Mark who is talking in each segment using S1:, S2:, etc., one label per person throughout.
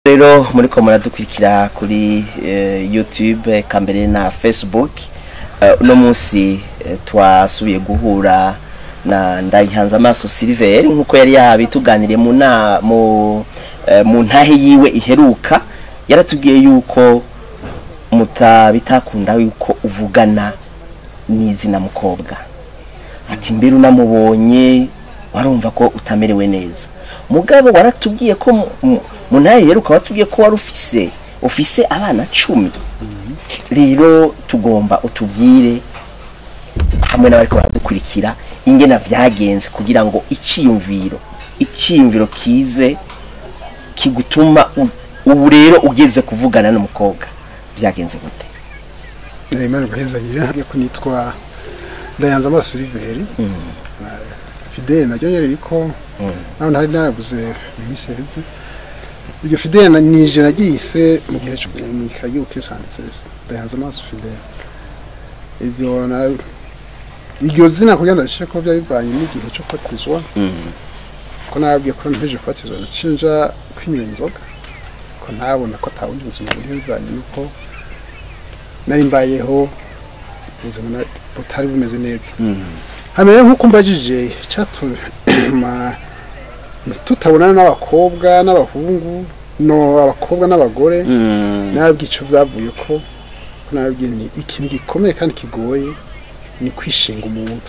S1: rero muri ko muradukurikira kuri eh, youtube eka mbere na facebook Eh, uno munsi eh, twasubiye guhura na ndayihanze amaso silver nkuko yari yabituganiriye mu na mu eh, mu ntahe yiwe iheruka yaratubwiye yuko mutabitakunda yuko uvugana n'izina mukobwa ati mbere unamubonye warumva ko utamerewe neza mugabo waratubwiye ko mu- mu- mu ntahe iheruka watubwiye ko wari ufise ufise abana cumi rero tugomba utubwire hamwe n'abariko baradukurikira ingena vyagenze kugira ngo iciyumviro iciyumviro kize kigutuma u- ubu rero ugeze kuvugana n'umukobwa vyagenze gute
S2: Eh, Imana guhezanyira ko nitwa Ndayanza amaso Siliveri Fidele naryo nyene riko naho ntari narabuze iminsi iheze iryo Fidele na- nije nagise mu gihe cyo mu ikayi ukisanditse Ndayanza amaso Fidele ivyo na iryo zina kugira ndashire ko byari bivanye n'igihe cyo kubatizwa ko nabwiye ko nteje kubatizwa nacinja kwinywera inzoga ko ntabona ko atawundi buzima buri bivanye nuko nari mbayeho ubuzima na- butari bumeze neza hamere nk'uko mbajije icyatuma tutabonana n'abakobwa n'abahungu no abakobwa n'abagore nababwiye icyo byavuye ko ko nababwiye ni ikintu gikomeye kandi kigoye ni kwishinga umuntu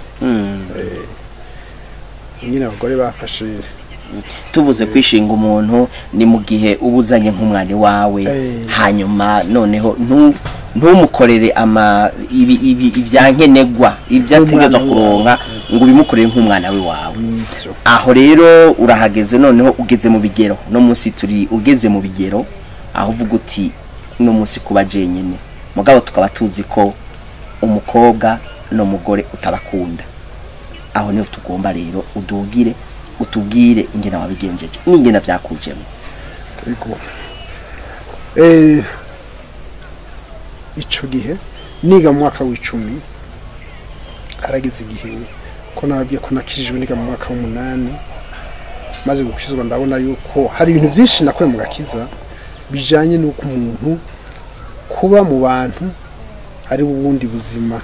S2: nyine abagore bafashe
S1: tuvuze kwishinga umuntu ni mu gihe uba uzanye nk'umwana wawe
S2: Eh.
S1: hanyuma noneho ntu- ntumukorere ama ibi- ibi- ivyankenegwa ibyo ategerezwa
S2: Nk'umwana
S1: kuronka ngo ubimukorere nk'umwana we wawe
S2: n'ibyo
S1: aho rero urahageze noneho ugeze mu bigero no munsi turi ugeze mu bigero aho uvuga uti no munsi kuba jenyine mugabo tukaba tuzi ko umukobwa n'umugore utabakunda aho niho tugomba rero udugire utubwire ingena wabigenjeje n'ingena byakujemo
S2: Ego. Eh, ico gihe niga mu mwaka w'icumi harageze igihe ko nababwiye ko nakijijwe niga mu mwaka w'umunani maze gukizwa ndabona yuko hari ibintu byinshi nakuye mu gakiza bijanye n'uko umuntu kuba mu bantu ari ubundi buzima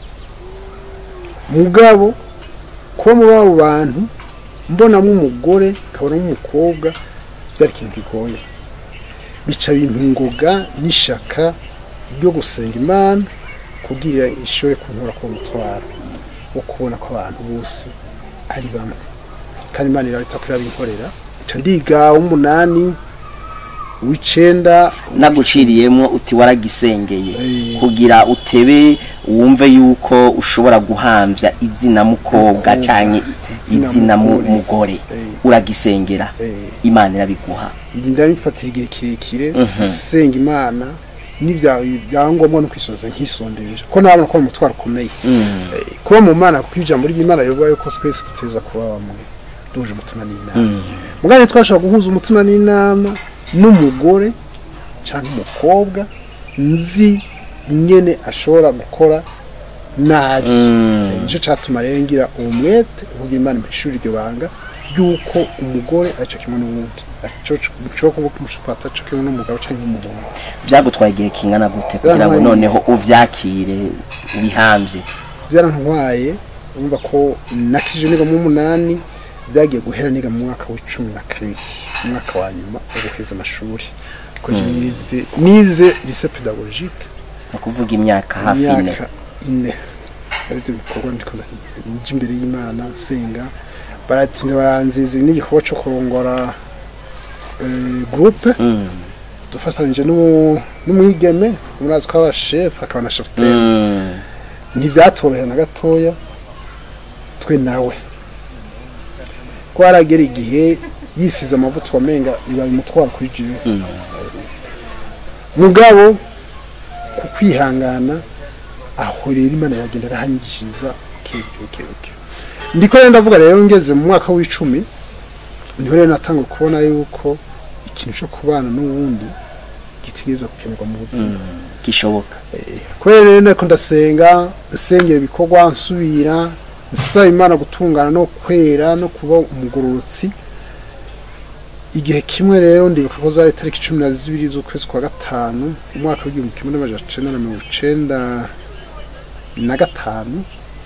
S2: mugabo kuba muri abo bantu mbonamo umugore nkabonamo umukobwa byari ikintu kigoye bica bintu ngoga n'ishaka ryo gusenga imana kugira ishobore kunkura ku mutwaro wo kubona ko abantu bose ari bamwe kandi imana irabita ko irabinkorera nca ndiga w'umunani w'icenda
S1: naguciriyemo uti waragisengeye
S2: Eh.
S1: kugira utebe wumve yuko ushobora guhamvya izina mukobwa canke
S2: Izina
S1: izina mu-
S2: mugore.
S1: mugore
S2: Eh.
S1: uragisengera
S2: Eh.
S1: imana irabiguha
S2: ibi ndabifatira igihe kirekire
S1: Mhm.
S2: senga imana n'ibyangombwa no kwisoza nkisondeje ko nabona ko ari umutwaro ukomeye Eh, kuba mu mana kuko ijambo ry'imana rivuga yuko twese duteza kuba bamwe duhuje umutima n'inama mugabo twashobora guhuza umutima n'inama n'umugore cyangwa umukobwa nzi ingene ashobora gukora nabi
S1: Mm.
S2: Eh, nicyo cyatuma rero ngira uwo mwete kugira imana ishuri iryo banga ry'uko umugore aricyo kimwe n'uwundi cyo kuba umushapata cyo kimwe n'umugabo cyangwa umuhungu
S1: byagutwaye igihe kingana gute kugira ngo
S2: Byantwaye-
S1: noneho uvyakire ubihambye
S2: byarantwaye urumva ko nakije niga mu munani byagiye guhera niga mu mwaka w'icumi na kabiri umwaka wa nyuma wo guheza amashuri ko je nize nize lycée pédagogique
S1: ni ukuvuga imyaka hafi ine
S2: imyaka ine aribyo bikorwa ndiko nja imbere y'imana senga baratinda baranziza n'igikorwa cyo kurongora eh, groupe
S1: Mm.
S2: dufatanije n'umu- n'umwigeme umurazi ko aba chef akaba na cheftaine
S1: Mm.
S2: ntibyatorohera na gatoya twe nawe ko haragera igihe yisize amavuta wamenga bibaye umutwaro kuri jiwe
S1: Mm.
S2: mugabo ku kwihangana aho rero imana yagenda arahanyigishiriza kebuke ndiko rero ndavuga rero ngeze mu mwaka w'icumi niho rero natanga kubona yuko ikintu cyo kubana n'uwundi gitigeza gukenerwa mu buzima
S1: gishoboka
S2: kubera rero nako ndasenga nsengera ibikorwa nsubira nsaba imana gutungana no kwera no kuba umugororotsi igihe kimwe rero ndibuka ko zari tariki cumi na zibiri z'ukwezi kwa gatanu umwaka w'igihumbi kimwe n'amajana icenda na mirongo icenda na gatanu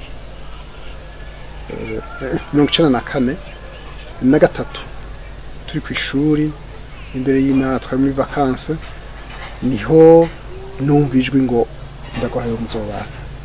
S2: eh, eh, mirongo icenda na kane na gatatu turi ku ishuri imbere y'imana twari muri vakanse niho numva ijwi ngo ndagwahaye muzobana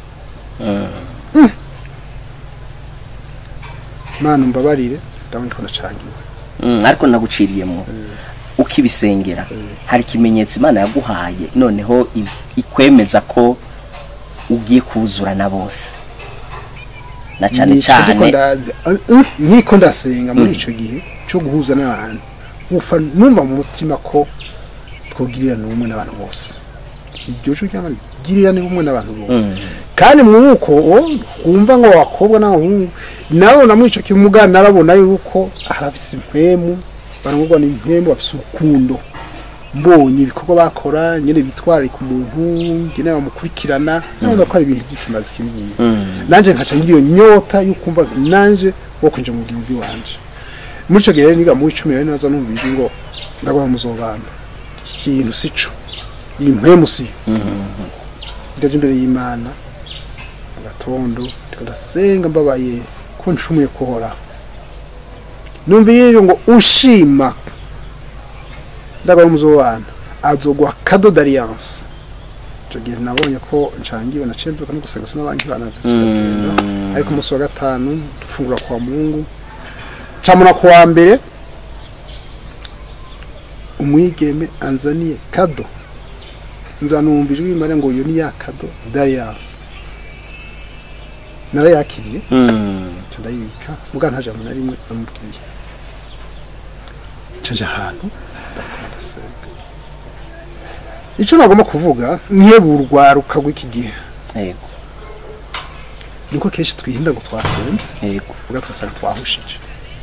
S2: mana umbabarire ndabona ko nacangiwe
S1: Mm, ariko naguciriyemo ukibisengera hari ikimenyetso imana yaguhaye noneho i- ikwemeza ko ugiye kuzura na bose na cyane
S2: Nico ndiko
S1: cyane
S2: ndazi- eh, nkiko ndasenga muri ico gihe cyo guhuza n'abantu ufa numva mu mutima ko twogirirana ubumwe n'abantu bose iryo cyo cyangwa girirana ubumwe n'abantu bose
S1: Mm.
S2: kandi mwuko wumva ngo abakobwa n'abahungu nawe na muri ico kimuga narabona yuko harafise impwemu barangurwa n'impwemu bafise urukundo mbonye ibikorwa bakora nyene bitwararika umuntu ngene bamukurikirana nabona ko ari ibintu by'ikimazi kinini
S1: Mm.
S2: nanje nkaca ngira iyo nyota y'ukumva nanje wo kwinjira mu gihugu wanje muri ico gihe rero niga mu icumi rero naza numva ijwi ngo ndagwa muzobana ikintu sico iyi mpwemu si ndaje imbere y'imana mu gatondo ndiko ndasenga mbabaye ko ncumuye kuhoraho numva rero ngo ushima ndagwa muzobana azogwa kado d'alliance ico gihe nabonye ko ncangiwe naciye mbyuka no gusenga sinabandi bana
S1: Mm.
S2: ariko umunsi wa gatanu dufungura kwa mungu camuna ku wa mbere umwigeme anzaniye kado nzanumva ijwi rimara ngo iyo ni ya kado d'alliance narayakiriye
S1: Mm.
S2: nca ndayibika muga nta jambo na rimwe namubwiye nca nja ahantu ndakora ndasenga ico nagomba kuvuga nkeburwaruka rw'iki gihe
S1: yego
S2: niko kenshi twihinda ngo twasenze
S1: yego
S2: uga tugasanga twahushije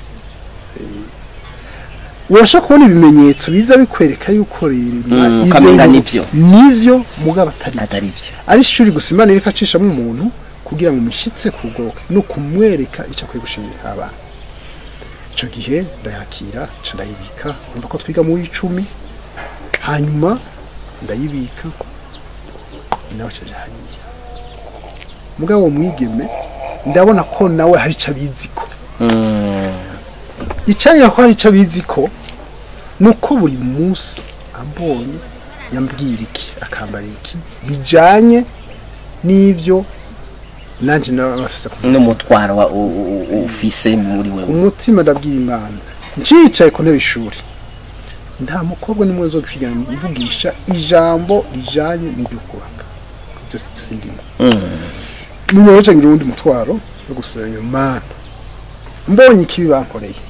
S2: urashaka kubona ibimenyetso biza bikwereka yuko rero
S1: Mm,
S2: ibyo
S1: ukamenga
S2: bintu
S1: nivyo.
S2: nivyo mugabo atari byo.
S1: atari byo
S2: ari ishuri gusa imana ireka acishamo umuntu kugira ngo umushyitse kugoboka no kumwereka icyo akwiye gushimira abana icyo gihe ndayakira nca ndayibika urumva ko twiga mu w'icumi hanyuma ndayibika nawe acaje hariya mugabo uwo mwigeme ndabona ko nawe hari icyo abizi ko
S1: Mm.
S2: icanya ko hari icyo abizi ko ni uko buri munsi ambonye yambwira iki akambara iki bijanye n'ibyo nanjye nawe bafise ku mutima.
S1: n'umutwaro wa- u- u- u- ufise muri wewe
S2: umutima ndabwira imana ncicaye ku ntebe ishuri nta mukobwa nimwe zo kwigana mvugisha ijambo rijanye n'ibyo kubaka ibyo sindimo
S1: Mm.
S2: nyuma yo ngira uwundi mutwaro wo gusenga mana mbonye ikibi bankoreye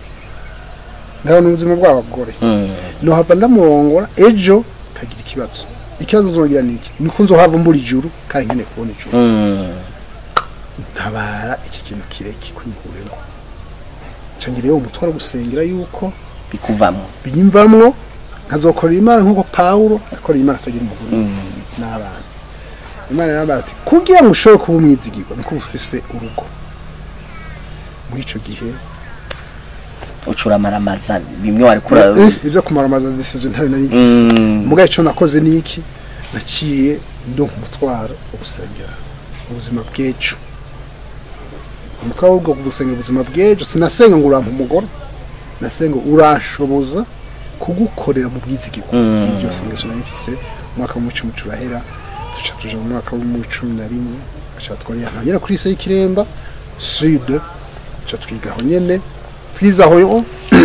S2: ndabona ubuzima bw'abagore
S1: Mm.
S2: nohava ndamurongora ejo kagira ikibazo ikibazo nzongera niki niko nzohava mbura ijuru kandi nkeneye kubona ijuru
S1: Mm.
S2: ntabara iki kintu kireke kwihuremo ncangira rero umutwaro wo gusengera yuko
S1: bikuvamo
S2: biyimvamwo nkazokora imana nk'uko pawulo akorera imana atagira umugore n'abana imana yarambara ati kugira ngo ushobore kuba umwizigirwa nuko uba ufise urugo muri ico gihe
S1: ucuramaramaza bimwe wari kura
S2: eh, ibyo kumaramaza decision ntayo nari mfise
S1: Mm.
S2: muga ico nakoze ni iki naciye ndonka umutwaro wo gusengera ubuzima bw'ejo umutwaro wo gusengera ubuzima bw'ejo sinasenga ngo urampa umugore nasenga uranshoboza kugukorera mu bwizigirwa
S1: Mm.
S2: iryo sengesho nari mfise umwaka w'umucumi turahera duca tuja mu mwaka w'umucumi na rimwe aca twari ahagera kuri ise y'ikiremba sud duca twiga aho nyene twize aho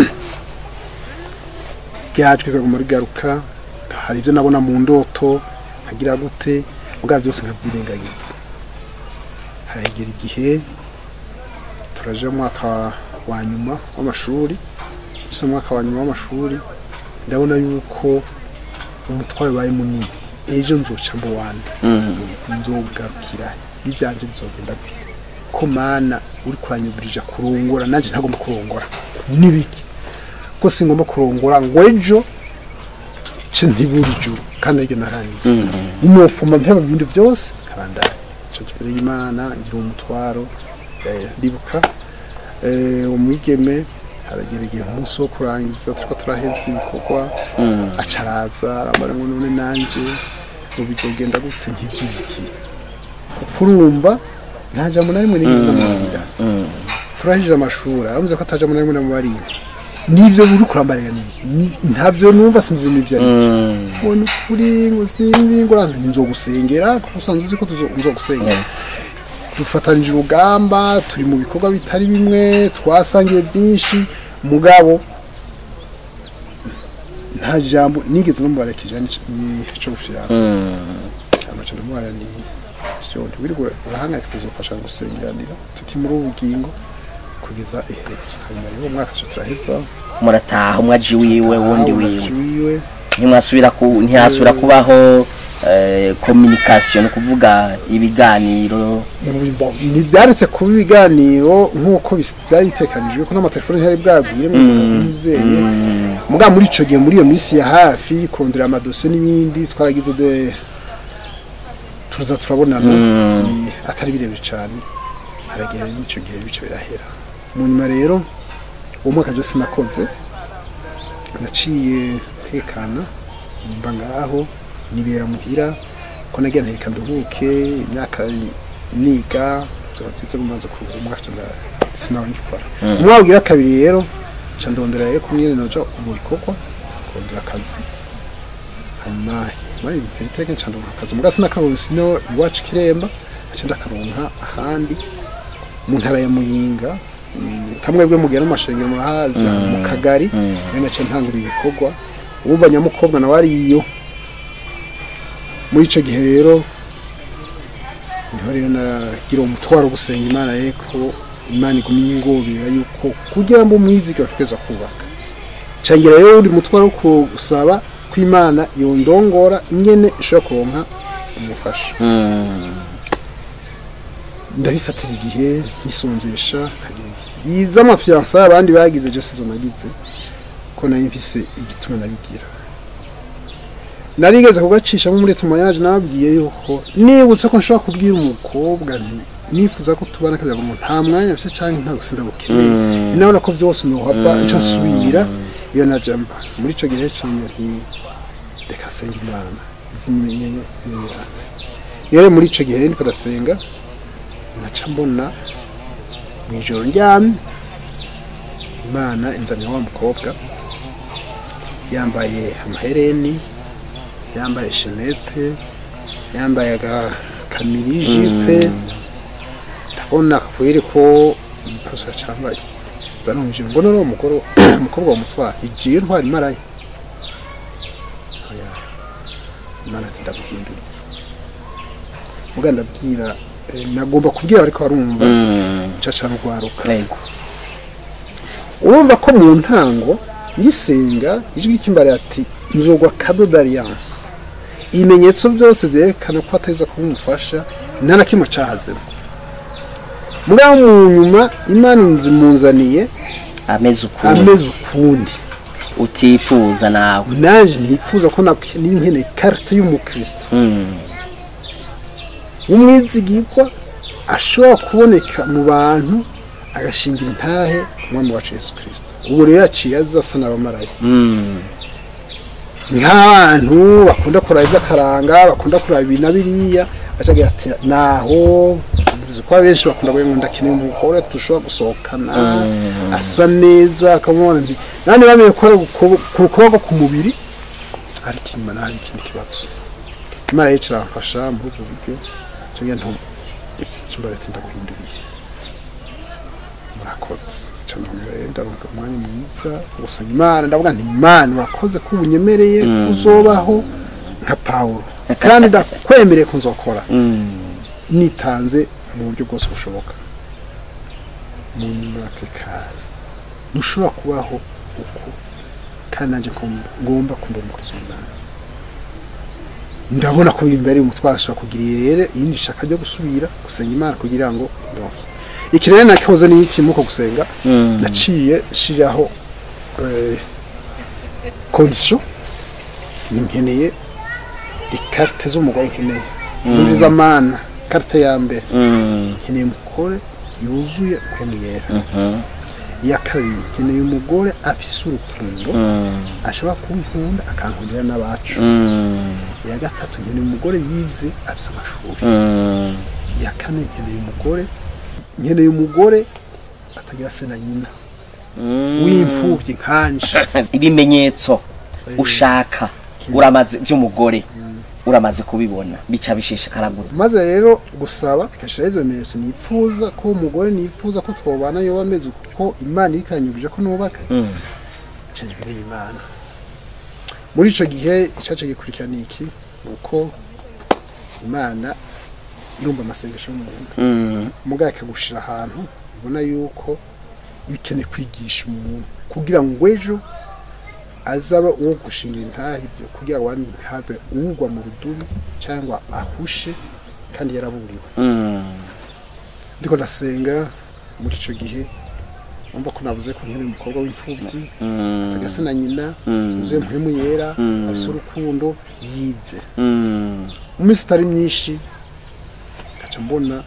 S2: ryajwe kaguma rigaruka hari ibyo nabona mu ndoto nkagira gute mugabo byose nkabyirengagiza haragera igihe turaje mu mwaka wa nyuma w'amashuri gusa mu mwaka wa nyuma w'amashuri ndabona yuko umutwaro wabaye munini ejo nzoca mu wandi nzogarukira ibyanje bizogenda gute ko mana uri kuranyuburija kurongora nanjye ntagomba kurongora n'ibiki ko singomba kurongora ngo ejo ce ntibura ijuru kandi aryo narangiye umufuma mpeba ibindi byose nkabandanya ico imbere y'imana ngira umutwaro eh, ndibuka eh, umwigeme haragera igihe umunsi wo kurangiza turiko turaheza ibikorwa
S1: Mm.
S2: acaraza arambara ngo none nanje ngo bizogenda gute nk'ivyiki kuko urumva nta jambo na rimwe nigeze ndamubwira
S1: Mm.
S2: turahije amashuri aramuze ko ataja muri rimwe namubarira nivyo uri kurambarira niki Ni- ntavyo numva sinzi n'ivyo ari
S1: Mm.
S2: ubona ukuri ngo sinzi ngo uranze nzogusengera kuko usanzwe uzi ko tuzo- nzogusengera dufatanije urugamba turi mu bikorwa bitari bimwe twasangiye byinshi mugabo nta jambo nigeze namubarekije nico gufiranza
S1: Mm.
S2: amaca ndamubara ni vyo ntiwirirwe urahangayika kuzofasha gusengeranira tuti muri ubu bugingo kugeza iherezo hanyuma rero umwaka tuca turaheza
S1: murataha umwaji wiwe wundi wiwe
S2: wiwe
S1: ntimwasubira ku ntihasubira kubaho eh, communication ni ukuvuga ibiganiro
S2: ntibyaretse kuba ibiganiro nk'uko bis- byari bitekanijwe ko n'amatelefone ntiyari bwaguye ngo umuntu yizeye muga muri ico gihe muri iyo minsi ya hafi kondera amadosiye n'ibindi twaragize de tuza turabonana ni- atari birebire cyane haragera n'ico gihe bice birahera mu nyuma rero uwo mwaka byose nakoze naciye nkekana mba ngaho nibera muhira ko nagira nteka nduhuke imyaka niga turatse kumaze ku umwaka nda- sinawe ngikora umwaka ugira kabiri rero nca ndondera rero kumwe noja mu bikorwa kondera akazi hanyuma muri interinete nca ndonka akazi muga sinakaronse no iwacu kiremba nca ndakaronka ahandi mu ntara ya muyinga mm, kamwe bwe mugera mu mashengero murahazi mu kagari rero naciye ntangura ibikorwa ubu nyamukobwa nawe ariyo muri ico gihe rero niho rero nagira umutwaro wo gusenga imana rero ko imana iguma ingobera yuko kugira ngo umwizige bategereza kubaka cangira rero undi mutwaro wo gusaba ko imana yondongora ingene ishobora kuronka umufasha ndabifatira igihe nisonzesha yiza amafiyansa abandi bagize je sizo nagize ko nari mfise igituma nabigira narigeze kugacisha muri tumayaje nababwiye yuko nibutse ko nshobora kubwira umukobwa nti nifuza ko tubana kagira ngo nta mwanya mfise canke nta gusinda bukeneye inabona ko byose nohava nca nsubira iyo najamba muri ico gihe canje nti reka senga imana zimenye rero muri ico gihe ndiko ndasenga naca mbona mw'ijoro ndyamye imana inzanira wa mukobwa yambaye amahereni yambaye shenete yambaye agakamiri jipe ndabona kweri ko igipaso yacambaye zanumvije ngo none uwo mugore umukobwa wa mutwara igiye ntwara imaraye Oya, imana ati ndaguhindura muga ndabwira eh, nagomba kubwira ariko barumva caca rugwaruka
S1: yego
S2: urumva ko mu ntango ngisenga ijwi ry'ikimbare ati nzogwa kado d'alliance ibimenyetso byose byerekana ko atariza kuba umufasha nta na kimwe cahazemo mugabo mu nyuma imana inzimunzaniye
S1: ameze ukundi
S2: ameze ukundi
S1: utifuza nawe
S2: naje ntifuza ko nak- niyo nkeneye karite y'umukristo
S1: Mm.
S2: w'umwizigirwa ashobora kuboneka mu bantu agashingira intahe ku mwami wacu yesu kirisito ubu rero yaciye aza asa n'abamarayika
S1: Mm.
S2: nk'abantu bakunda kuraba iby'akaranga bakunda kuraba ibi na biriya acagira ati naho uzi ko abenshi bakunda kuvuga ngo ndakeneye umugore dushobora gusohokana asa neza akamubona nti nandi bamenye ko ari ku- ku kuboko ku mubiri ariko inyuma naho hari ikindi kibazo imana yica iramfasha muri ubwo buryo cyangwa nto cyumba leta ndaguhinduriye murakoze cyane rero ndavuga umwanya mwiza gusanga imana ndavuga nti imana urakoze ko ubunyemereye ko uzobaho nka pawulo kandi ndakwemereye ko nzokora
S1: Mm.
S2: nitanze mu buryo bwose bushoboka mu nyuma atekanye ntushobora kubaho uko kandi nanjye ngomba- ngomba kumva umukozi w'imana ndabona ko biri imbere umutwaro ashobora kugira rero iyindi shaka ryo gusubira gusenga imana kugira ngo ndonke iki rero nakoze ni iki muko gusenga
S1: Mm.
S2: naciye shiraho eh, condition ni nkeneye ikarite z'umugore nkeneye muri zamana karite ya mbere
S1: Mm.
S2: nkeneye umugore yuzuye kwemuyera
S1: Mhm.
S2: iya kabiri nkeneye umugore afise urukundo
S1: Mm.
S2: ashobora kunkunda akankundira n'abacu
S1: Mm.
S2: iya gatatu nkeneye umugore yize afise amashuri
S1: Mm.
S2: iya kane nkeneye umugore nkeneye umugore atagira se na nyina
S1: Mm.
S2: w'imfubyi nkanje
S1: ibimenyetso ushaka uramaze by'umugore uramaze kubibona bica bishishikara gute
S2: maze rero gusaba bigashiraho ibyo bimenyetso nipfuza ko umugore nipfuza ko twobana yoba ameze kuko imana iri kanyubije ko nubaka
S1: Mm.
S2: icyo gihe imana muri icyo gihe icyacu gikurikira ni iki ni uko imana irumva amasengesho y'umuntu
S1: Mm.
S2: umugabo akagushira ahantu ubona yuko bikeneye kwigisha umuntu kugira ngo ejo azaba uwo gushinga intahe ibyo kugira ngo habe ugwa mu rudubi cyangwa ahushe kandi yaraburiwe
S1: Mm.
S2: ndiko ndasenga muri icyo gihe umva ko navuze ko nkeneye umukobwa w'imfubyi
S1: Mm.
S2: agasa na nyina
S1: Mm.
S2: uzuye muhemu yera
S1: Mm.
S2: afise urukundo yize
S1: Mm.
S2: mu minsi itari myinshi ngaca mbona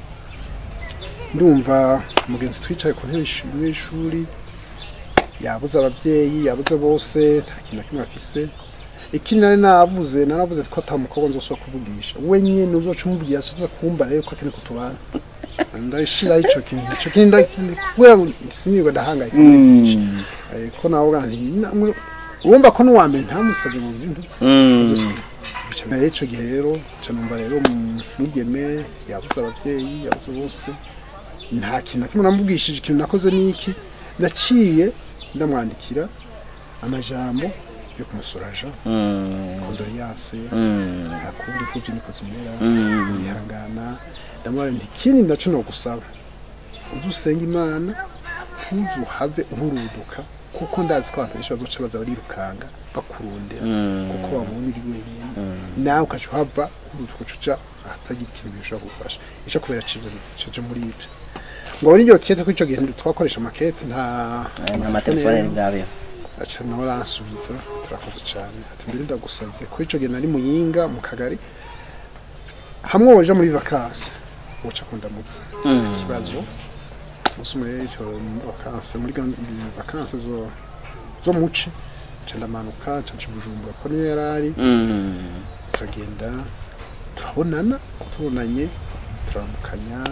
S2: ndumva umugenzi twicaye ku ntebe y'ishu- y'ishuri yabuze ababyeyi yabuze bose nta kintu na kimwe afise ikindi nari nabuze naravuze ko ata mukobwa nzosubira kuvugisha we nyene uzoca umubwira azoza kumva rero ko akeneye kutubana ndashiraho ico kintu ico kintu ndakindi kubera ngo sinirwa ndahangayika byinshi
S1: Mm.
S2: Eh, ko nawe nti namwe urumva ko n'uwa mbere ntamusabye mu bintu
S1: Mm.
S2: bica mbere y'ico gihe rero ca numva rero mu- mwigeme yabuze abavyeyi yabuze bose nta kintu na kimwe namubwishije ikintu nakoze n'iki naciye ndamwandikira amajambo yo kumusuraja
S1: Mm.
S2: kondoriyase
S1: Mm.
S2: akundi imfuvyi niko zimera
S1: Mm.
S2: yihangana ndamubara nti ikindi naco nogusaba uze usenga imana ntuzuhave uhuruduka kuko ndazi ko abantu benshi bazoca baza barirukanga bakurondera
S1: Mm.
S2: kuko babona uri wenyine nawe ukaca uhava uhuruduka uca uja ahatagira ikintu bishobora kugufasha ico kubera cijo muri ibyo ngo abone iryo kete ko ico gihe twakoresha amakete nta
S1: nta matelefone bwabeho
S2: aca nawe aransubiza turakoze cyane ati mbere ndagusabye ko ico gihe nari muyinga mu kagari hamwe woja muri vakansi woca kundamutsa
S1: Mm.
S2: ikibazo umunsi umwe ico vakansi muri gahunda- vakansi zo zo muci nca ndamanuka nca nca i bujumbura ko niyo yari ari
S1: Mm.
S2: turagenda turabonana tubonanye turamukanya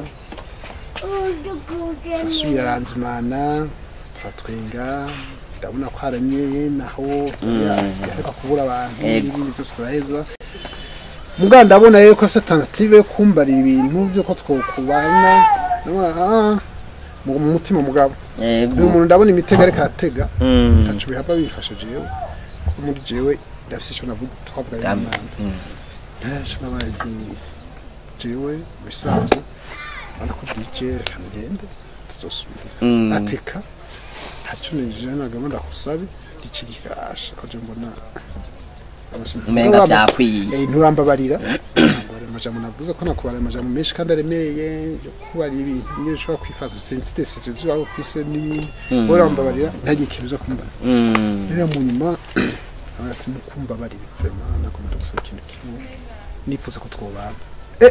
S2: turasubira aranzimana turatwenga ndabona ko haramye naho yareka kubura abantu
S1: Yego.
S2: n'ibindi byose turaheza mugabo ndabona rero ko afite alternative yo kumbarira ibintu by'uko twokubana ndabona ah mu mu mutima mugabo
S1: Yego.
S2: uyu muntu ndabona imitego ariko aratega
S1: Mm.
S2: ntaco bihava bifasha jewe kuko muri jewe ndafise ico navuga twavuganye
S1: Dam-
S2: n'Imana
S1: Mm.
S2: ntaco nabaye ndi- jewe mu bisanzwe urabona ko bwije reka ngende tuzosubira
S1: Mm.
S2: ateka ntaco ninjije nagamba ndakusabe iki gikasha ko je mbona
S1: umenga byakwiye
S2: Eh, nturambabarira Ntabwo amajambo navuze ko nakubara amajambo menshi kandi aremereye yo kubara ibintu nyine ushobora kwifaza sensitesije ibyo waba ufise ni
S1: Mm.
S2: urambabarira ntagire ikintu uza kumbara
S1: Mm.
S2: rero mu nyuma aravuga ati nukumbabarira vraiment nagomba gusaba ikintu kimwe nifuza ko twobana eh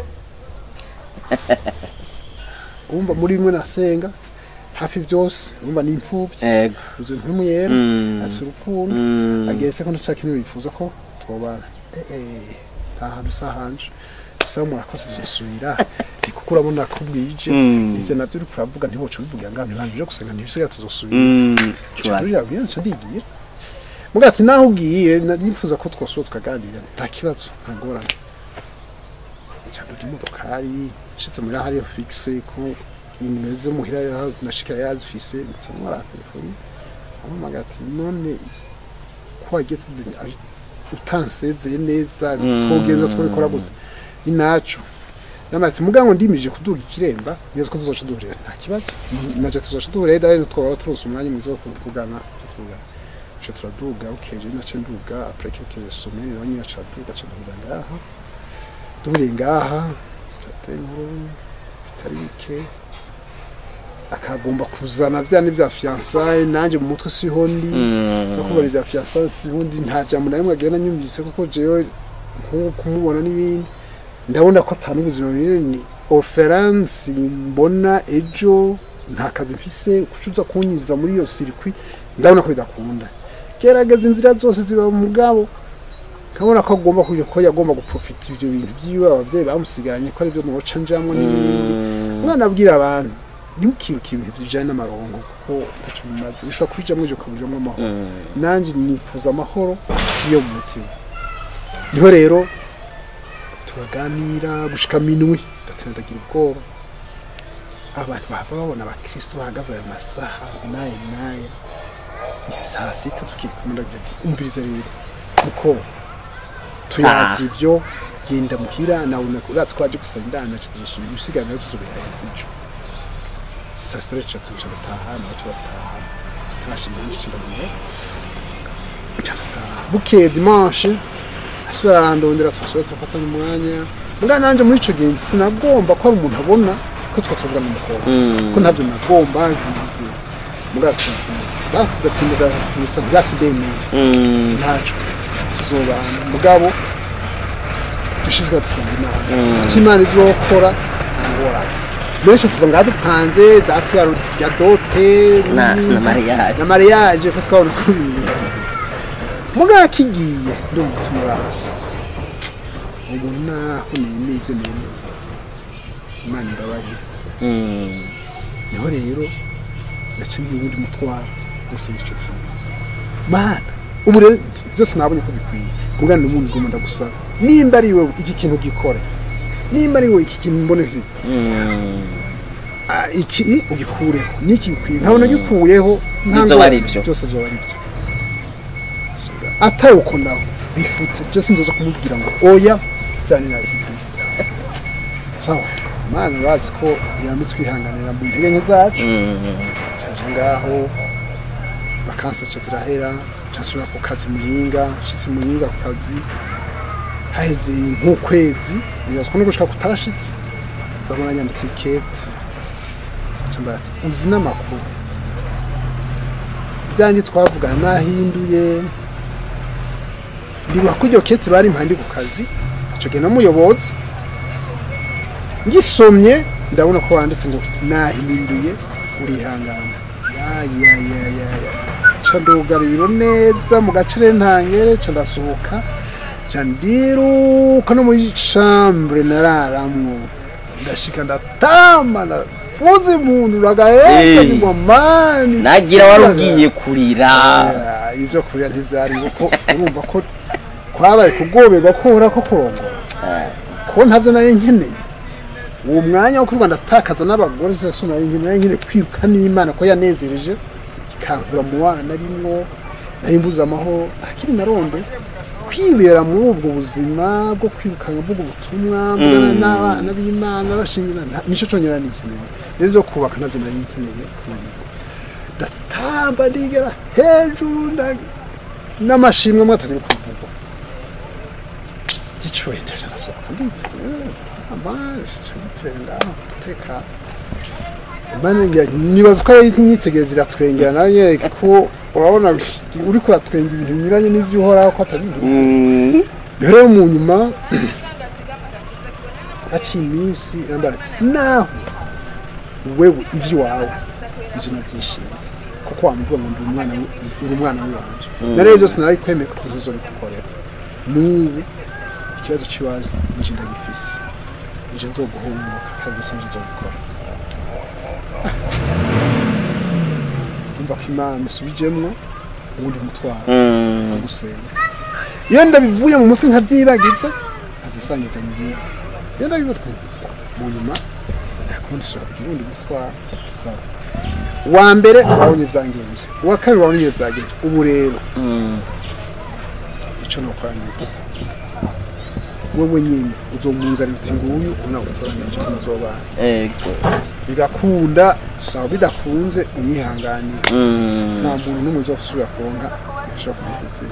S2: umva muri bimwe nasenga hafi byose umva ni imfubyi
S1: Yego.
S2: uzi nk'umuyera
S1: Mm.
S2: afite urukundo
S1: Mm.
S2: ageretse ko nta kintu bifuza ko twobana eh eh nta hantu usahanje sasa murakoze zosubira kuko urabona ko bwije
S1: Mm.
S2: ibyo nabyo uri kuravuga ntiwoca ubivuga ngaho ntibanje gusenga ntibisigaye tuzosubira
S1: Mm. Cura.
S2: Churira byanse ndigiye muga ati naho ugiye nifuza ko twosura tukaganira nta kibazo nta ngorane cyane uri modokari nshitse muri hariyo fixe ko nimero zo muhira yaho nashikira yazifise nsomora telefone amumaga ati none ko wagiye tudunya utansezeye neza
S1: Mm.
S2: twogenza twabikora gute ni naco namati mugango ndimije kuduga ikiremba neza ko tuzoca duhurira nta kibazo naje tuzoca duhurira rero twaba turose umwanya mwiza wo kuvugana tuvuga ico turaduga ukeje nace nduga après quelques semaines nawe nyine aca duga aca duhurira ngaha duhuriye ngaha turateye inkuru bitari bike akagomba kuzana vya ni vya fiançailles nanje mu mutwe siho ndi
S1: Mm.
S2: zo kubara ibya fiançailles sihundi nta jambo na rimwe agenda nyumvise kuko jewe nk'uko kumubona n'ibindi ndabona ko atanu ubuzima bunini ni oferanse mbona ejo nta kazi mfise kuca uza kunyinjiza muri iyo sirikwi ndabona ko bidakunda gerageza inzira zose ziba mu mugabo kabona ko agomba kuja ko yagomba guprofita ivyo bintu vyiwe abavyeyi bamusigaranye ko arivyo noca njamwo n'ibindi umwana abwira abantu ntimukibuke ibintu bijanye n'amarongo kuko ntaco bimaze bishobora kubijamwo ivyo ukabijamwo amahoro nanje nifuza amahoro yo mu mutima niho rero turaganira gushika minwi ndatsindagira ubwoba abantu bahava babona abakristo bahagaze ayo masaha naye naye isaa sita tukiri kumwe ndagira nti umviriza rero kuko tuyazi ibyo genda muhira nawe urazi ko waje gusaba indana tuzosubi usigaye nayo tuzobihereza ijo saa sita rero tuca tuca gutaha nawe turataha turashima nyinshi ndamuye bukeye dimanche asubira arandondera turasubira turafatana umwanya mbwa nanje muri ico gihe sinagomba ko hari umuntu abona ko twa tuvuga n'umukobwa ko ntabyo nagomba ngize mugatsi basi gatsinda misa basi demeye ntaco tuzobana mugabo dushizwe dusanga imana icyo imana izokora ngorane benshi tuva ngaha dupanze dati ya ya dote
S1: na na mariage
S2: na mariage ko twabona ko ibintu mugabo kigiye ndumva tumurasa ubu naho nemeye ibyo nemeye imana irabarira niho rero naciye ubundi mutwaro gusa nicyo kintu mana ubu rero byose nabonye ko bikwiye mugana n'umuntu ngomba ndagusaba nimba ari wowe iki kintu gikora nimba ari wowe iki kintu mboneke Ah, iki ugikureho niki gikwiye nkabona gikuyeho nta
S1: Bizoba
S2: ngo-
S1: ari byo.
S2: byose byoba ari byo atari uko nawe bifute byose nzoza kumubwira ngo oya byani nabikwiye sawa mana bazi ko yambi twihanganira mu ntege nke zacu caje ngaho bakansaca zirahera casubira ku kazi muhinga nshitse muhinga ku kazi haheze nk'ukwezi bibaza ko no gushika kutashitse ndabona nyandikiye ikete Cambara ati uzi n'amakuru byanjye twavugana nahinduye ndibuka ko iryo kete bari impande ku kazi ico gihe namuyobozi ngisomye ndabona ko wanditse ngo nahinduye urihangana ya ya ya ya ya ca ndugariro neza mu gacere ntangere ca ndasohoka ca ndiruka no muri chambre nararamwo ndashika ndatama ndafuze impundu ragaheza
S1: Eh.
S2: ngo mani
S1: nagira wari ugiye kurira
S2: Ah, ivyo kurya ntivyari kuko urumva ko kwabaye kugoberwa kohora ko kurongora ko ntavyo nari nkeneye uwo mwanya wo kwirirwa ndatakaza n'abagore zose nari nkeneye nari nkeneye kwiruka n'imana ko yanezereje ikankura mu bana narimwo nari mbuze amahoro akiri naronde kwibera muri ubwo buzima bwo kwirukana mvuga ubutumwa mbona n'abana b'imana bashingira nico conyera nikeneye rero vyo kubaka navyo nari nkeneye ndatamba ndigera hejuru nda- n'amashimwe amwe atagira kuvuga gicuye ndaje arasohoka nditwenga teka nibaza ko imyitegereza iratwengera nawe nyereka ko urabona uri kuratwenga ibintu binyuranye n'ivyo uhoraho ko atari ibintu rero mu nyuma haciye iminsi yambara ati naho wewe ivy'iwawe ivyo navyishinze kuko wamuvuga ngo ndi umwana w- uri umwana w'iwanje na rero byose narabikwemeye ko tuzobigukorera n'ubu ikibazo c'iwaje nije ndagifise nije nzoguhumuka kandi byose nije nzobikora umva ko imana isubijemwo uwundi mutwaro wo gusenga iyo ndabivuye mu mutwe nkavyibagiza azisangiza mu gihugu iyo ndabivuye mu nyuma nakundi sura uwundi mutwaro sawa wa mbere wabonye byangenze uwa kabiri wabonye byangenze ubu rero ico nokora niki wewe nyine uzomunzanira uti nguyu unagutoranije muzobana
S1: ego
S2: bigakunda sawa bidakunze unyihanganire nta muntu n'umwe uzosubira kuronka ashobora kumugezera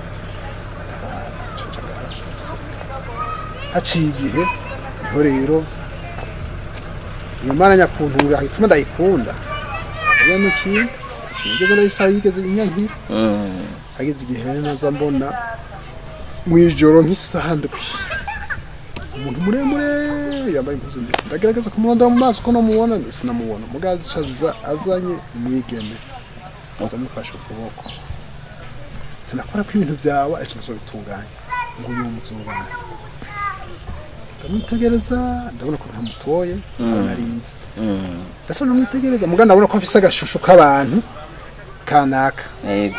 S2: haciye igihe niho rero iyo mana nyakuntura hituma ndayikunda iyo niki sinigeze ndayisaba yigeze inyankira hageze igihe rero naza mbona mu ijoro nk'isaha ndwi umuntu muremure yambaye impuzu ndende ndagerageza kumurondera mu maso ko namubona sinamubona mugaza aza azanye umwigeme aza amufashe ukuboko sinakora ko ibintu byawe ariko nzobitunganya ngo uyu muzubana ndamutegereza ndabona ko ntamutoye narinzi
S1: Mm.
S2: ndasa namwitegereza mugana ndabona ko afise agashusho k'abantu kanaka
S1: yego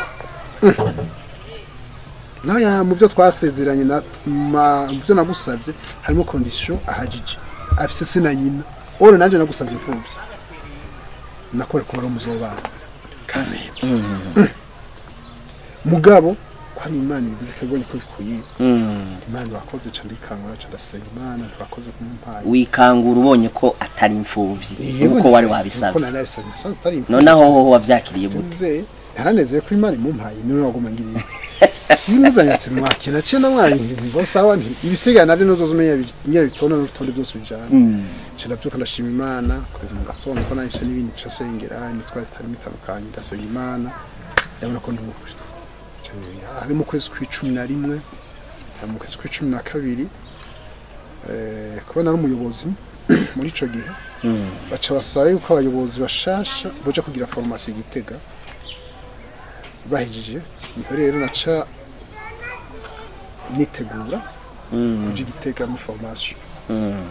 S2: nawe ya mu byo twasezeranye na ma- mu byo nagusabye harimo kondisiyo ahagije afise se na nyina ore nanjye nagusabye imfubyi nakore ko wari umuzobana kamera mugabo ko ari imana ibivuze ko ibonye ko bikwiye
S1: Mm.
S2: imana bakoze ca ndikangura ca ndasenga imana ntibakoze kumumpaye
S1: wikangura ubonye ko atari imfuvyi nk'uko wari wabisabye
S2: nari nabisabye nasanze atari imfuvyi.
S1: noneho hoho wavyakiriye gute
S2: nze haranezeye ko imana imumpaye niwe waguma ngiriye yimuzanye ati mwakina cye namwanyi ngo sawa nti ibisigaye nari nozoza umenya ingere bitona n'urutonde byose bijana nce ndabyuka ndashima imana kugeza mu gatondo ko nahise n'ibindi nca sengera imitwaro itarimo itandukanye ndasenga imana ndabona ko ndi umukristo hari mu kwezi kw'icumi na rimwe hari mu kwezi kw'icumi na kabiri eh, kuba nari umuyobozi muri ico gihe baca basaba yuko abayobozi bashasha boja kugira farumasi igitega bahejije niho rero naca nitegura
S1: Mm.
S2: kuja igitega muri farumasi
S1: Mm.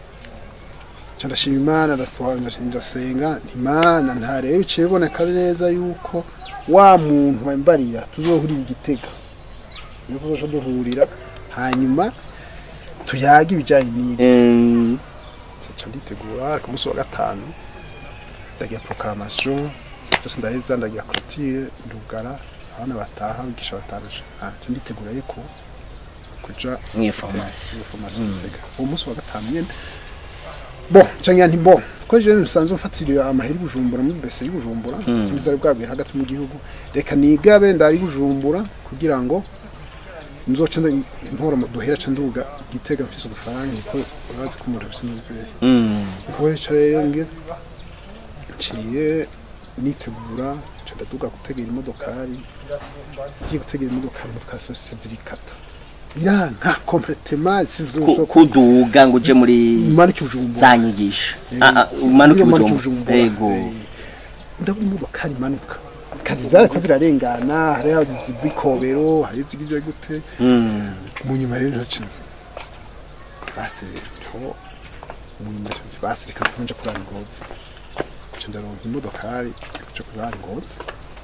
S2: ca ndashima imana ndasohoka ndasenga nti imana ntarebe biciye biboneka neza yuko wa muntu wambarira tuzohurira igitega niyo tuzoca duhurira hanyuma tuyage ibijanye n'ibi
S1: Mm.
S2: ca nditegura ku munsi wa gatanu ndagira proclamation byose ndaheza ndagira clôture ndugara abana bataha bigisha bataje ah ca nditegura yuko kuja
S1: Mw'iforomasi.
S2: mw'iforomasi gitega uwo munsi wa gatanu nyene bo cangira nti bo ko je nsanzwe mfatira amaheri bujumbura muri bese y'ubujumbura nizari bwabwiye hagati mu gihugu reka nigabe ndari bujumbura kugira ngo nzoca ntora duhera ca nduga gitega mfise udufaranga niko urazi ko umuntu afise n'izere
S1: Mm.
S2: nkoresha rero ngira nciye nitegura nca ndaduga gutegera imodokari ngiye gutegera imodokari imodokari zose zirikata iranka kompletema
S1: Ku-
S2: sizo
S1: kuduga ngo uje muri
S2: manuka ubujumbura
S1: za nyigisho Ah, ah, umanuke
S2: Iyo manuka
S1: ibujumbu yego
S2: eh, ndabona imodokari imanuka kazi zariko zirarengana hariho izigwa ikobero hari izigize gute
S1: Mm.
S2: mu nyuma rero ntoki basi rero mu nyuma ntoki basi reka nje kurara ingozi nca ndaronka imodokari nja kurara ingozi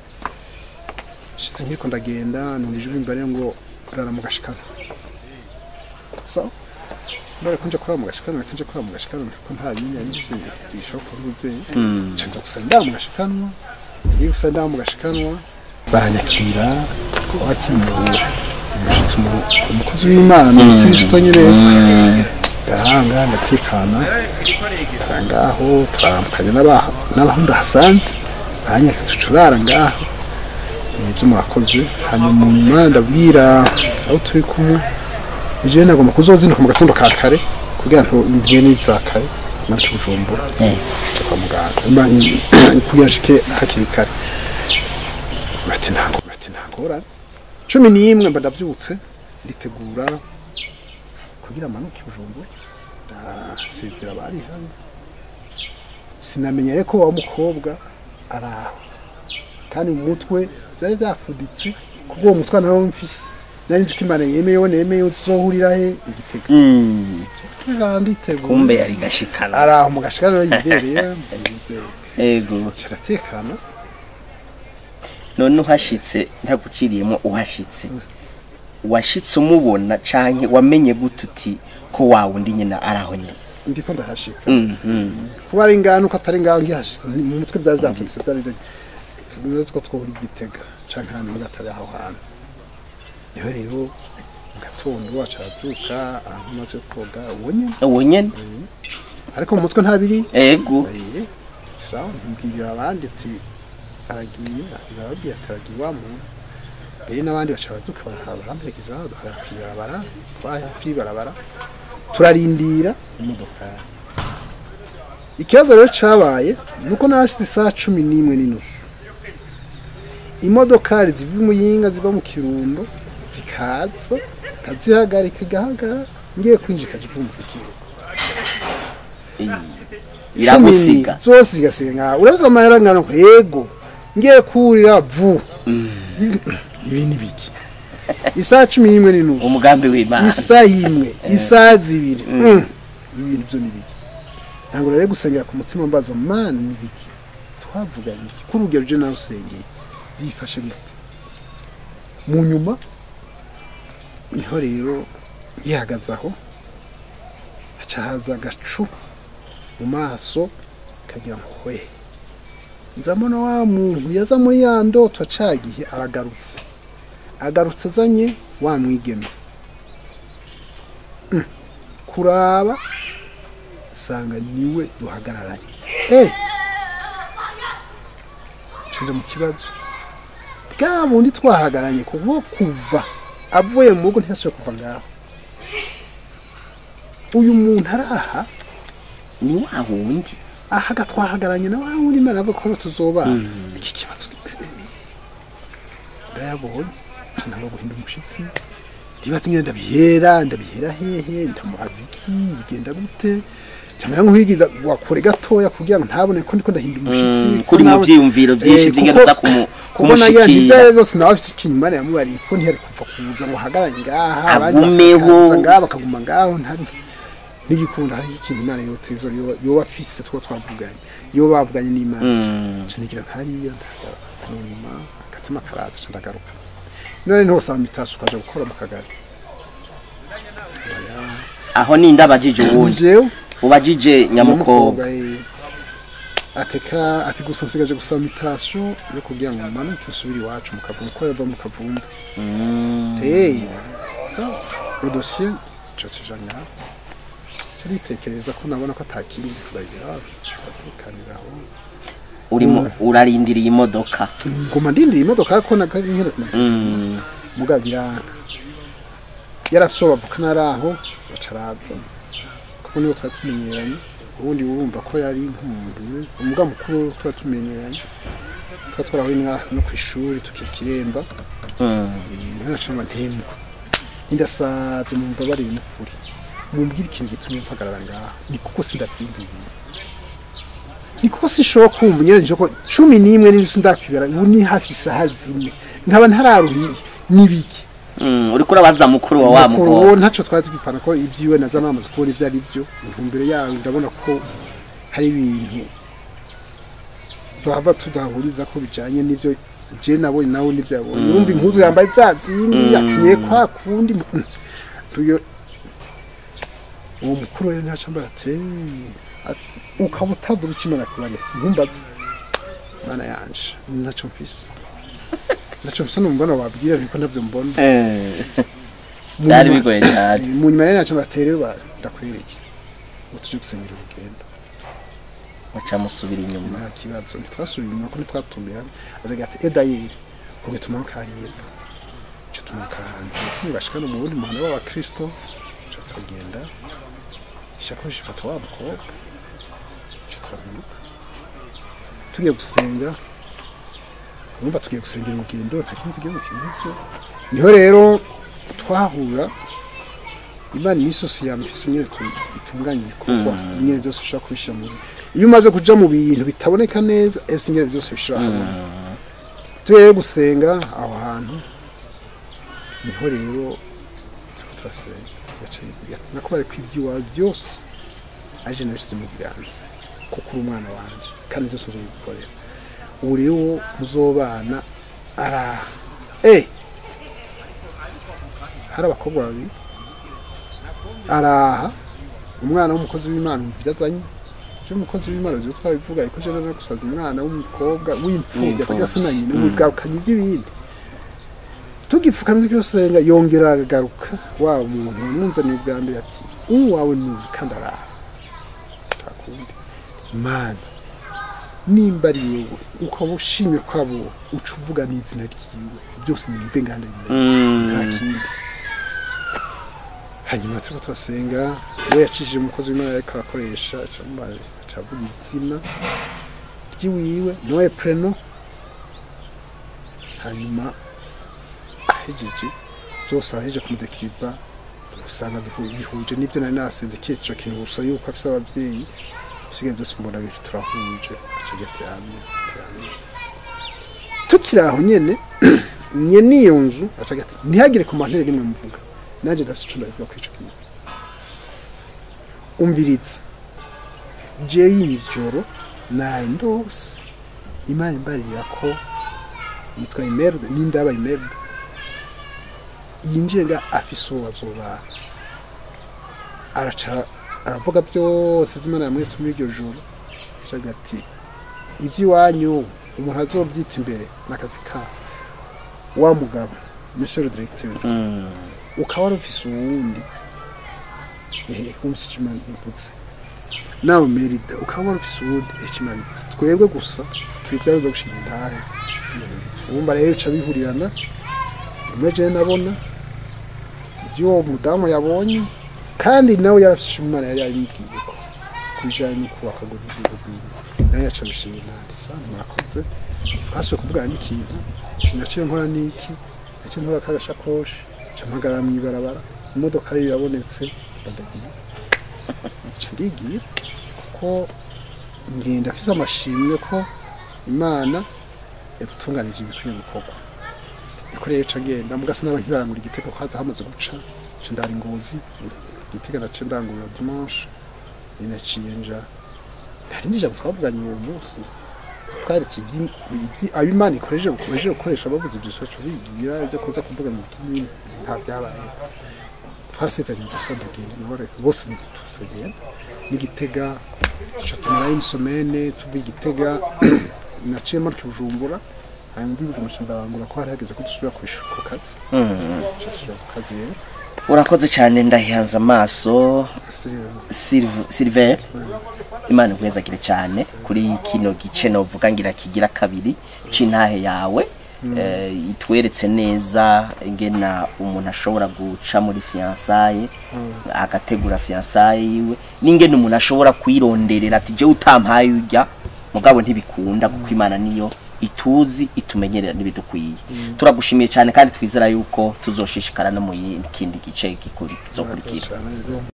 S2: shitse nkiko ndagenda numva ijwi imbere ngo rara mu gashikano so mbere ko nje kurara mu gashikano reka nje kurara mu gashikano ko nta nyine yagize bishoboka uruze
S1: Mm.
S2: nca nja gusa ndara mu gashikanwa iyo gusa ndara mu gashikanwa baranyakira wakimura umushyitsi mu- umukozi w'imana umukristo nyine garanga ndatekana ngaho turaramukanye n'aba- n'abahungu hasanze banyaka tucurara ngaho nibyo murakoze hanyuma mu nyuma ndabwira aho turi kumwe jewe nagomba kuzozinduka mu gatondo ka kare kugira ngo mbwiye n'iza kare manuke bujumbura
S1: Eh.
S2: nja kwa muganga mba kugira nshike hakiri kare bati ntabwo bati ntangorane cumi n'imwe mba ndabyutse nditegura kugira amanuke bujumbura ndasezera bari hano sinamenya rero ko wa mukobwa ari aho kandi mu mutwe byari byafuditse kubwo uwo mutwe nawe mfise nari nzi ko imana yemeye wo nemeye tuzohurira he igitega
S1: Mm.
S2: Tujana nditegura
S1: kumbe yari gashikana
S2: ari aho mu gashikano yibereye mbuze
S1: yego
S2: kiratekana
S1: none uhashitse ntaguciriyemo uhashitse washitse umubona canke wamenye gute uti ko wa wundi nyine ari aho nyine
S2: ndiko ndahashika
S1: Mm, mm.
S2: kuba ari ingano ko atari ingano ngihashitse ni- mu mutwe byari byapfutse byari nzi ko twohura igitega canke ahantu muri atari aho hantu niho rero mu gatondo wacu arabyuka ahantu amaze koga uwo nyene
S1: uwo nyene
S2: ariko mu mutwe ntabiri
S1: ego
S2: Eh, sawa mbwirira abandi ati aragiye arababwira ati aragiye wa muntu rero n'abandi baca baraduka barahamperekeza duhara kwibarabara twaja kwibarabara turarindira imodoka ikibazo rero cabaye nuko nahashitse isaha cumi n'imwe n'inusu imodokari ziva i muyinga ziva mu kirundo zikaza kazihagarika igahagarara ngiye kwinjika kivumbuka ikibuga
S1: iragusiga
S2: Cumi zose zigasiga ngaho urabizi amahera angana ko yego ngiye kurira vu ibi ni biki isaha cumi n'imwe n'inusu
S1: umugambi w'imana
S2: isaha imwe isaha zibiri Mm. ibi bintu byo ni biki ntabwo rero gusengera ku mutima mbaza mana ni biki twavuganye iki kuri urugero je nawe usengeye yifashe gute mu nyuma niho rero yihagaze aho haca haza agacu mu maso kagira ngo hwe nzamona wa muntu yaza muri ya ndoto acagihe aragarutse agarutse azanye wa mwigeme Mm. kuraba sanga niwe duhagararanye eh nshinga mu kibazo bwa bundi twahagaranye kuva kuva avuye mu rugo ntiyasubiye kuva ngaho uyu muntu araha
S1: ni wa wundi
S2: ahaga twahagaranye na wa wundi imana avuga ko tuzobana iki kibazo ndayabonye ntabwo guhinda umushyitsi ndibaza nyine ndabihera ndabihera hehe ndamubaza iki bigenda gute camera nk'uwigiza wakure gatoya kugira ngo ntabone ko ndiko ndahinda umushyitsi
S1: Mm,
S2: ko
S1: kuri mu
S2: nawe-
S1: vyiyumviro vyinshi
S2: Eh,
S1: vy'ingereza
S2: kuko-
S1: kumu-
S2: kuko nayo
S1: kumushikira
S2: ntibyaye byose nawe afite ikintu imana yamubariye ko ntiyari kuva kuza ngo ahagarare ngaha abandi
S1: Agumeho.
S2: bakaza ngaha bakaguma ngaho ntari n'igikunda hari ikintu imana yoteza yoba afise two twavuganye yo bavuganye n'imana
S1: Mm.
S2: canigira nkariya nyuma akatima karaza ca ndagaruka none ntosaba mitasi ukaja gukora mu kagari
S1: aho ninde abajije uwundi
S2: jewe
S1: ubajije nyamukobwa
S2: eh, ateka ati gusa nsigaje gusaba mitasiyo yo kugira ngo manuke nsubire iwacu mukavumva ko yava mu kavumva
S1: Mm.
S2: hey so udosiye ico tuja ngaho caritekereza ko nabona ko atakindi kubagira tukaniraho
S1: urimo urarindiriye imodoka
S2: nguma ndindira imodoka ko nagari nkere kumenya
S1: Mm.
S2: mugabo biranga yarasoba avukana ari aho bacaraza kuko nibo twari tumenyeranye ubundi urumva ko yari nk'umuntu umugabo mukuru tuba tumenyeranye tuba twarahuye na- no ku ishuri tukikiremba
S1: Mm.
S2: ntanacama ntemu indasabye mumva bari n'ukuri mumbwire ikintu gituma mpagarara ngaha ni kuko sindakwinduye ni kuko sinshobora kumva nyereje ko cumi n'imwe n'inzu ndakwibera ubu ni hafi isaha zine nkaba ntararuhiye n'ibiki
S1: Mm. uriko urabaza mukuru wa wa
S2: mukuru
S1: mukobwa
S2: wo ntacyo twari tugipfana ko ibyiwe naza namaze kubona ibyo ari byo intumbero yawe ndabona ko hari ibintu tuhava tudahuriza ko bijanye n'ibyo je nabonye nawe n'ibyo yabonye urumva impuzu yambaye za zindi yakinye kwa kundi mm, tuyo uwo mukuru rero ntaco mbara ati ati, ukaba utavuze icyo imana kubariye ati ntumbaze mana yanje ntaco mfise ntaco mfise numva wabwira ariko ntabyo mbona
S1: Eh.
S2: Mu
S1: byari
S2: nyuma-
S1: bigoye cyane
S2: mu nyuma rero ntacyo batererwa ndakwereke ngo tujye gusenyera urugendo
S1: muca musubira inyuma
S2: nta kibazo ntitwasubiye inyuma ko ntitwatumira azaga ati edayeri ubwo tumanuka hanyepfo icyo tumanuka ahantu ntibashika no mu wundi muhanda w'abakristo icyo turagenda ishakoshi ifata wa mukobwa icyo turamanuka tugiye gusenga urumva tugiye gusengera urugendo nta kindi tugiye gukintu niho rero twahura imana iminsi yose yamufise nyine tu- itunganya ibikorwa nyine byose ushobora kubishyira mu iyo umaze kuja mu bintu bitaboneka neza ese nyine byose bishira hamwe tugiye gusenga aho hantu niho rero turiko turasenga yaciye avuga ati nakubare ko iby'iwawe byose aje nabisize mu biganza kuko uri umwana wanje kandi byose uje gukorera ubu rero muzobana araha eh hari abakobwa babiri araha umwana w'umukozi w'imana ibyo azanye je umukozi w'imana zibyo twabivuga ariko je no gusabye umwana w'umukobwa w'imfubyi
S1: W'imfuvyi.
S2: atagira se na nyina witgarukanye iby'ibindi tugipfukamye tugisenga yongera agaruka wa muntu wamuzaniye ubwa mbere ati uwawe ni uyu kandi araha takundi mana nimba ari wowe ukaba ushimye ko abo uca uvuga n'izina ryiwe byose nimve nganda nta
S1: Mm.
S2: kindi hanyuma turiko turasenga we yacishije umukozi w'imana ariko arakoresha acavuga izina ry'iwiwe noye preno hanyuma ahejeje byose ahejeje kumudekiriva usanga bihu- bihuje n'ibyo nari nasenze ico kintu gusa yuko afise abavyeyi usigaye byose mbona bicu turahuje aca gati hamwe hamwe tukiri aho nyene nye n'iyo nzu aca gati ntihagire ku mantere rimwe muvuga nanjye ndafise ico ndabivuga kuri ico kintu umviriza je y'ijoro naraye ndose imana imbarira ko yitwa imerde n'indaba imerde yinjiye nga afise uwo bazobana araca aravuga byose vy'imana yamweretse muri iryo joro acaga ati ivy'iwanyu umuntu azovyita imbere n'akazi kawe wa mugabo monsieur le directeur
S1: Mm.
S2: ukaba wari ufise uwundi ehe umse ikimana ivutse nawe merida ukaba wari ufise uwundi ikimana ivutse twebwe gusa turi vyari vyo gushinga intahe ubumva rero bica bihurirana rimwe jewe nabona ivyo uwo mudamu yabonye kandi nawe yarafise ico imana yari yabibwiye ko kubijanye no kubaka ngo igihugu bwiwe nawe yaca bishinga intahe sa mwakoze twasuye kuvugana n'ikintu naciye nkora n'iki naciye nkora kagashakoshi nca mpagarara mw'ibarabara imodoka yari irabonetse ndagiye nca ndigiye kuko ngenda afise amashimwe ko imana yadutunganije ibikwiye gukorwa niko rero ca ngenda mugasa n'aba nkibarangura igitego ko haza hamaze guca nca ndara ingozi igitego naciye ndangurura dimanche ninaciye nja hari n'ijambo twavuganye uwo munsi twaretse ibyi- ibyi- abo imana ikoresheje bukomeje gukoresha bavuze ibyo soco bigira ibyo kuza kuvuga mu kindi nta byabaye twarasezeranye gusa ndagenda nihore bose turasegenda n'igitega duca tumarayo imisomene tuva igitega naciye maryo bujumbura hanyuma mbi bujumbura nca ndarangura ko hari hageze ko dusubira ku ishu- ku kazi
S1: Mm.
S2: nca dusubira ku kazi rero
S1: urakoze cyane ndahihanze amaso
S2: Siriya-
S1: Sylv- Sylvain imana ikwezagire cyane kuri kino gice novuga ngira kigira kabiri c'intahe yawe eh, itweretse neza ingena umuntu ashobora guca muri fiansaye agategura fiansaye yiwe n'ingene umuntu ashobora kwironderera ati je utampaye urya mugabo ntibikunda kuko imana niyo ituzi itumenyerera n'ibidukwiye turagushimiye cyane kandi twizera yuko tuzoshishikara no mu yindi kindi gice gikuri- kizokurikira
S2: Cyane rero.